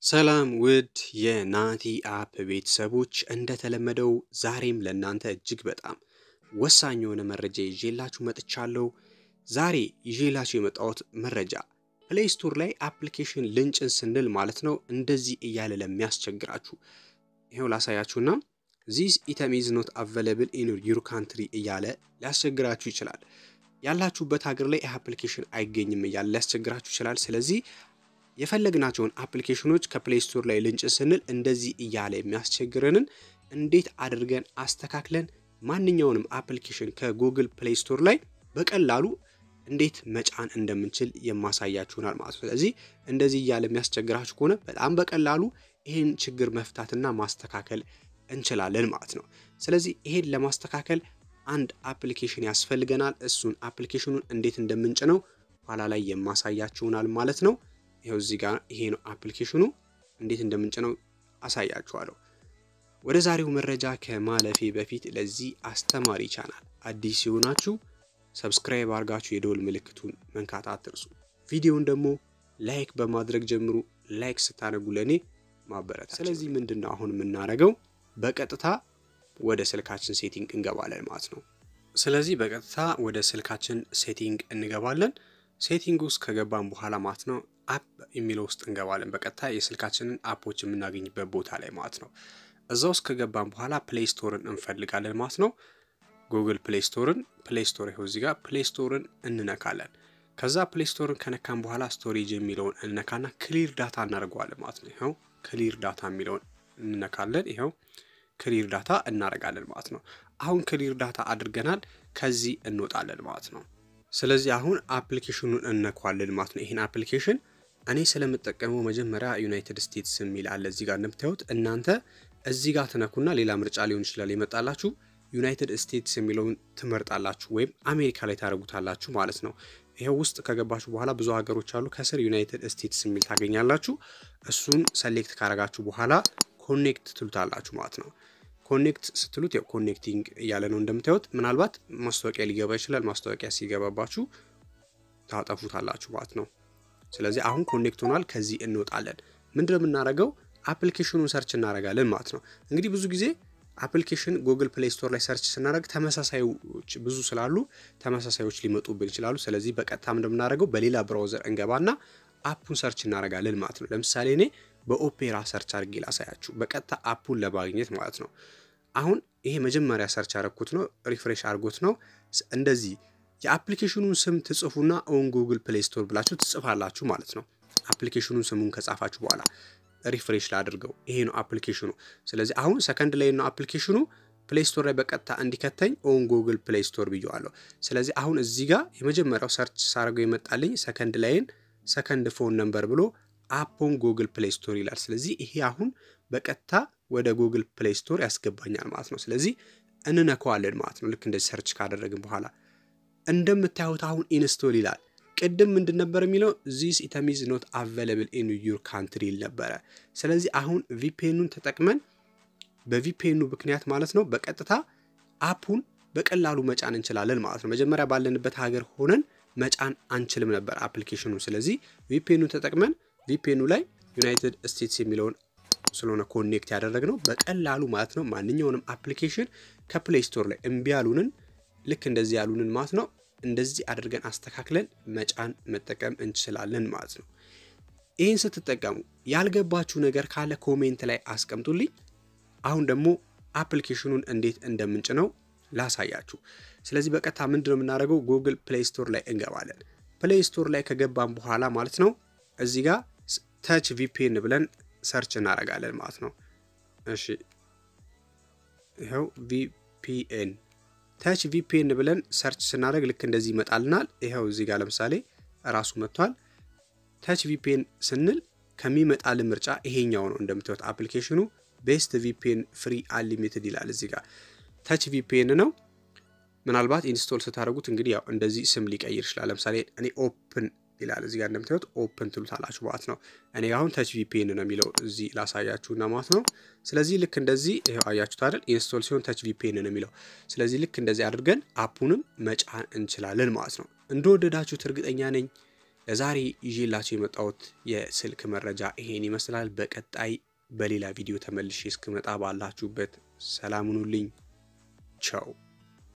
ሰላም ውድ የናቲ አፕ ቤተሰቦች፣ እንደተለመደው ዛሬም ለእናንተ እጅግ በጣም ወሳኝ የሆነ መረጃ ይዤላችሁ መጥቻለሁ። ዛሬ ይዤላችሁ የመጣሁት መረጃ ፕሌይ ስቶር ላይ አፕሊኬሽን ልንጭን ስንል ማለት ነው እንደዚህ እያለ ለሚያስቸግራችሁ ይኸው ላሳያችሁና ዚስ ኢተም ኢዝ ኖት አቬለብል ኢን ዩር ካንትሪ እያለ ሊያስቸግራችሁ ይችላል። ያላችሁበት ሀገር ላይ ይህ አፕሊኬሽን አይገኝም እያለ ሊያስቸግራችሁ ይችላል። ስለዚህ የፈለግናቸውን አፕሊኬሽኖች ከፕሌይ ስቶር ላይ ልንጭን ስንል እንደዚህ እያለ የሚያስቸግረንን እንዴት አድርገን አስተካክለን ማንኛውንም አፕሊኬሽን ከጉግል ፕሌይ ስቶር ላይ በቀላሉ እንዴት መጫን እንደምንችል የማሳያችሁናል ማለት ነው። ስለዚህ እንደዚህ እያለ የሚያስቸግራችሁ ከሆነ በጣም በቀላሉ ይህን ችግር መፍታትና ማስተካከል እንችላለን ማለት ነው። ስለዚህ ይሄን ለማስተካከል አንድ አፕሊኬሽን ያስፈልገናል። እሱን አፕሊኬሽኑን እንዴት እንደምንጭነው ኋላ ላይ የማሳያችሁናል ማለት ነው። ይኸው እዚህ ጋር ይሄ ነው አፕሊኬሽኑ። እንዴት እንደምንጭነው አሳያችኋለሁ። ወደ ዛሬው መረጃ ከማለፌ በፊት ለዚህ አስተማሪ ቻናል አዲስ ሲሆናችሁ ሰብስክራይብ አድርጋችሁ የደወል ምልክቱን መንካት አትርሱ። ቪዲዮውን ደግሞ ላይክ በማድረግ ጀምሩ። ላይክ ስታደርጉ ለእኔ ማበረታ። ስለዚህ ምንድን ነው አሁን የምናደርገው በቀጥታ ወደ ስልካችን ሴቲንግ እንገባለን ማለት ነው። ስለዚህ በቀጥታ ወደ ስልካችን ሴቲንግ እንገባለን። ሴቲንግ ውስጥ ከገባን በኋላ ማለት ነው አፕ የሚለው ውስጥ እንገባለን። በቀጥታ የስልካችንን አፖች የምናገኝበት ቦታ ላይ ማለት ነው። እዛ ውስጥ ከገባን በኋላ ፕሌይ ስቶርን እንፈልጋለን ማለት ነው። ጉግል ፕሌይ ስቶርን ፕሌይ ስቶር ይኸው እዚህ ጋር ፕሌይ ስቶርን እንነካለን። ከዛ ፕሌይ ስቶርን ከነካን በኋላ ስቶሬጅ የሚለውን እንነካና ክሊር ዳታ እናደርገዋለን ማለት ነው። ይኸው ክሊር ዳታ የሚለውን እንነካለን። ይኸው ክሊር ዳታ እናደርጋለን ማለት ነው። አሁን ክሊር ዳታ አድርገናል። ከዚህ እንወጣለን ማለት ነው። ስለዚህ አሁን አፕሊኬሽኑን እነኳለን ማለት ነው። ይህን አፕሊኬሽን እኔ ስለምጠቀመው መጀመሪያ ዩናይትድ ስቴትስ የሚል አለ እዚህ ጋር እንደምታዩት እናንተ እዚህ ጋር ትነኩና ሌላ ምርጫ ሊሆን ይችላል የመጣላችሁ ዩናይትድ ስቴትስ የሚለውን ትመርጣላችሁ ወይም አሜሪካ ላይ ታደርጉታላችሁ ማለት ነው። ይኸው ውስጥ ከገባችሁ በኋላ ብዙ ሀገሮች አሉ። ከስር ዩናይትድ ስቴትስ የሚል ታገኛላችሁ። እሱን ሰሌክት ካረጋችሁ በኋላ ኮኔክት ትሉታላችሁ ማለት ነው። ኮኔክት ስትሉት ያው ኮኔክቲንግ እያለ ነው እንደምታዩት። ምናልባት ማስታወቂያ ሊገባ ይችላል። ማስታወቂያ ሲገባባችሁ ታጠፉታላችሁ ማለት ነው። ስለዚህ አሁን ኮኔክት ሆኗል። ከዚህ እንወጣለን። ምንድነው የምናደርገው? አፕሊኬሽኑን ሰርች እናደርጋለን ማለት ነው። እንግዲህ ብዙ ጊዜ አፕሊኬሽን ጉግል ፕሌይ ስቶር ላይ ሰርች ስናደርግ ተመሳሳዮች ብዙ ስላሉ ተመሳሳዮች ሊመጡብን ይችላሉ። ስለዚህ በቀጥታ እንደምናደርገው በሌላ ብራውዘር እንገባና አፑን ሰርች እናደርጋለን ማለት ነው። ለምሳሌ እኔ በኦፔራ ሰርች አድርጌ ላሳያችሁ፣ በቀጥታ አፑን ለማግኘት ማለት ነው። አሁን ይሄ መጀመሪያ ሰርች ያደረግኩት ነው። ሪፍሬሽ አድርጎት ነው። እንደዚህ የአፕሊኬሽኑን ስም ትጽፉና ኦን ጉግል ፕሌይ ስቶር ብላችሁ ትጽፋላችሁ ማለት ነው። አፕሊኬሽኑን ስሙን ከጻፋችሁ በኋላ ሪፍሬሽ ላድርገው። ይሄ ነው አፕሊኬሽኑ። ስለዚህ አሁን ሰከንድ ላይ ነው አፕሊኬሽኑ ፕሌይ ስቶር ላይ በቀጥታ እንዲከተኝ ኦን ጉግል ፕሌይ ስቶር ብየዋለሁ። ስለዚህ አሁን እዚህ ጋር የመጀመሪያው ሰርች ሳደርገው የመጣልኝ ሰከንድ ላይን ሰከንድ ፎን ነምበር ብሎ አፖን ጉግል ፕሌይ ስቶር ይላል። ስለዚህ ይሄ አሁን በቀጥታ ወደ ጉግል ፕሌይ ስቶር ያስገባኛል ማለት ነው። ስለዚህ እንነካዋለን ማለት ነው። ልክ እንደዚህ ሰርች ካደረግን በኋላ እንደምታዩት አሁን ኢንስቶል ይላል። ቅድም ምንድን ነበር የሚለው ዚስ ኢተም ኢዝ ኖት አቬለብል ኢን ዩር ካንትሪ ይል ነበረ። ስለዚህ አሁን ቪፒኤኑን ተጠቅመን በቪፒኤኑ ምክንያት ማለት ነው በቀጥታ አፑን በቀላሉ መጫን እንችላለን ማለት ነው። መጀመሪያ ባለንበት ሀገር ሆነን መጫን አንችልም ነበር አፕሊኬሽኑ። ስለዚህ ቪፒኤኑን ተጠቅመን ቪፒኤኑ ላይ ዩናይትድ ስቴትስ የሚለውን ስለሆነ ኮኔክት ያደረግነው በቀላሉ ማለት ነው ማንኛውንም አፕሊኬሽን ከፕሌይ ስቶር ላይ እምቢ ያሉንን ልክ እንደዚህ ያሉንን ማለት ነው እንደዚህ አድርገን አስተካክለን መጫን መጠቀም እንችላለን ማለት ነው። ይህን ስትጠቀሙ ያልገባችሁ ነገር ካለ ኮሜንት ላይ አስቀምጡልኝ። አሁን ደግሞ አፕሊኬሽኑን እንዴት እንደምንጭነው ላሳያችሁ። ስለዚህ በቀጥታ ምንድን ነው የምናደርገው? ጉግል ፕሌይ ስቶር ላይ እንገባለን። ፕሌይ ስቶር ላይ ከገባን በኋላ ማለት ነው እዚህ ጋር ተች ቪፒኤን ብለን ሰርች እናደርጋለን ማለት ነው። እሺ ይኸው ቪፒኤን ተች ቪፒኤን ብለን ሰርች ስናደርግ ልክ እንደዚህ ይመጣልናል። ይኸው እዚህ ጋር ለምሳሌ ራሱ መጥቷል። ተች ቪፒኤን ስንል ከሚመጣልን ምርጫ ይሄኛው ነው። እንደምታዩት አፕሊኬሽኑ ቤስት ቪፒኤን ፍሪ አንሊሚትድ ይላል። እዚህ ጋር ተች ቪፒኤን ነው። ምናልባት ኢንስቶል ስታደርጉት እንግዲህ ያው እንደዚህ ስም ሊቀይር ይችላል። ለምሳሌ እኔ ኦፕን ይላል እዚህ ጋር እንደምታዩት ኦፕን ትሉታላችሁ ማለት ነው። እኔ አሁን ተች ቪፒኤን ነው የሚለው እዚህ ላሳያችሁና ማለት ነው። ስለዚህ ልክ እንደዚህ ይኸው አያችሁት አይደል? ኢንስቶል ሲሆን ተች ቪፒኤን ነው የሚለው። ስለዚህ ልክ እንደዚህ አድርገን አፑንም መጫን እንችላለን ማለት ነው። እንደወደዳችሁት እርግጠኛ ነኝ። ለዛሬ ይዤላችሁ የመጣሁት የስልክ መረጃ ይሄን ይመስላል። በቀጣይ በሌላ ቪዲዮ ተመልሼ እስክመጣ ባላችሁበት ሰላም ሁኑልኝ። ቻው